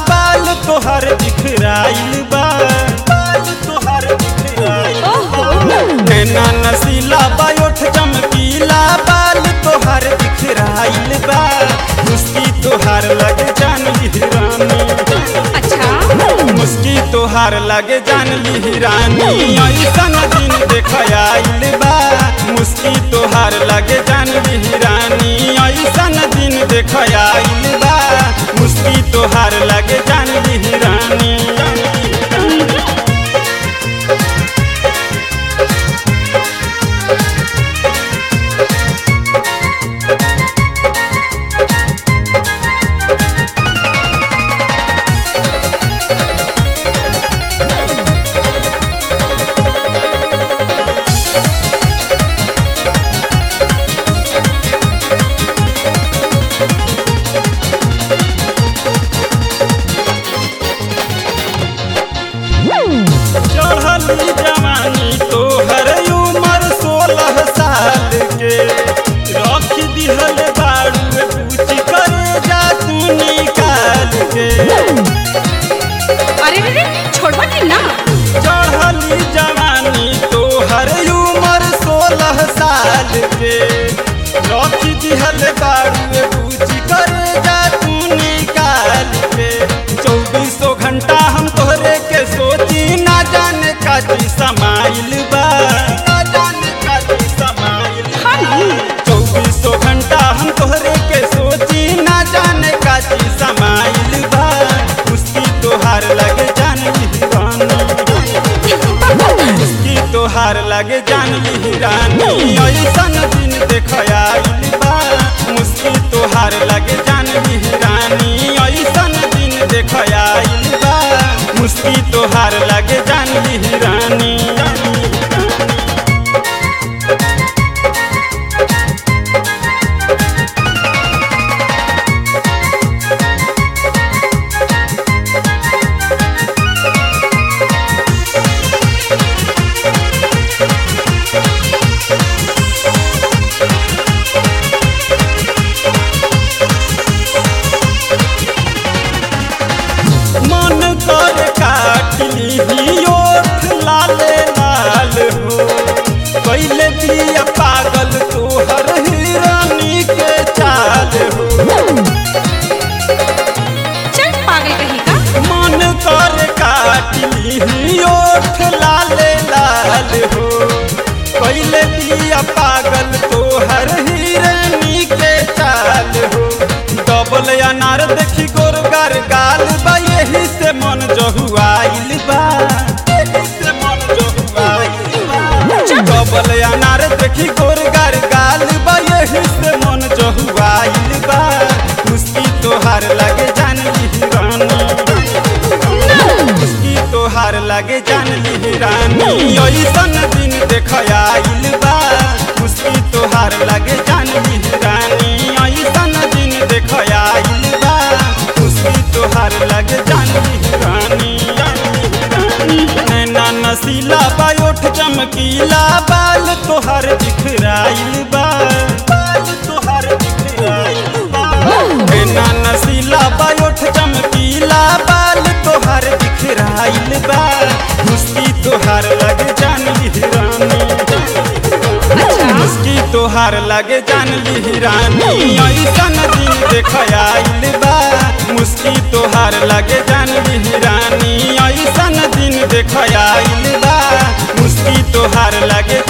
बाल तोहर बिखराइल बा बाल तोहर बिखराइल ओहो नैना नसीला बायोठ चमकीला बाल तोहर बिखराइल बा मुस्की तोहार लगे जान हिरानी अच्छा मुस्की तोहार लगे जान हिरानी ऐसन दिन देख आइल बा मुस्की तोहार लगे जान हिरानी ऐसन दिन देख आइल बा मुस्की तोहार लगे जान हिरानी चढ़ली जवानी तोहर उम्र सोलह साल के रख दिहल बाड़ू पूछ करे जा तू निकाल के अरे रे रे छोड़वा नहीं ना चढ़ली जवानी तोहर उम्र सोलह साल के रख दिहल बाड़ू पूछ करे जा तू निकाल के चौबीसों घंटा हम तोहरे के सोची ना जाने काची समाइल बा ना जाने काची समाइल बा। हाँ ना चौबीसों घंटा हम तोहरे के सोची ना जाने काची समाइल बा उसकी तोहार लगे जान हिरानी उसकी तोहार लगे जान हिरानी ऐसन दिन देख आइल बा मुस्की तोहार लगे जान हिरानी ऐसन दिन देख आइल बा मुस्की तोहार लगे जान हिरानी मन कर काटली ओठ लाले लाल हो कैले दिया पागल तोहर हिरानी के चाल हो चल पागल कहीं का मन कर काटली ओठ लाले लाल हो कैले दिया पागल तोहर हिरानी के चाल हो डबल अनार देखी गोरगार गाल बा यही से मन जहुआइल बा यही से मन जहुआइल बा डबल अनार देखी गोरगार गाल बा यही से मन जहुआइल बा मुस्की तोहार लगे जान हिरानी मुस्की तोहार लगे जान हिरानी ऐसन दिन देख आइल बा मुस्की तोहार लगे जान हिरानी ऐसन दिन देख आइल बा मुस्की तोहार लगे जान हिरानी नैना नसीला बायोठ चमकीला बाल तोहार बिखराइल बा बाल तोहार बिखराइल बा नैना नसीला बायोठ चमकीला बाल तोहार बिखराइल बा मुस्की तोहार लगे जान हिरानी मुस्की तोहार लगे जान हिरानी ऐसन दिन देख आइल बा मुस्की तोहार लगे जान हिरानी ऐसन दिन देख आइल बा मुस्की तोहार लगे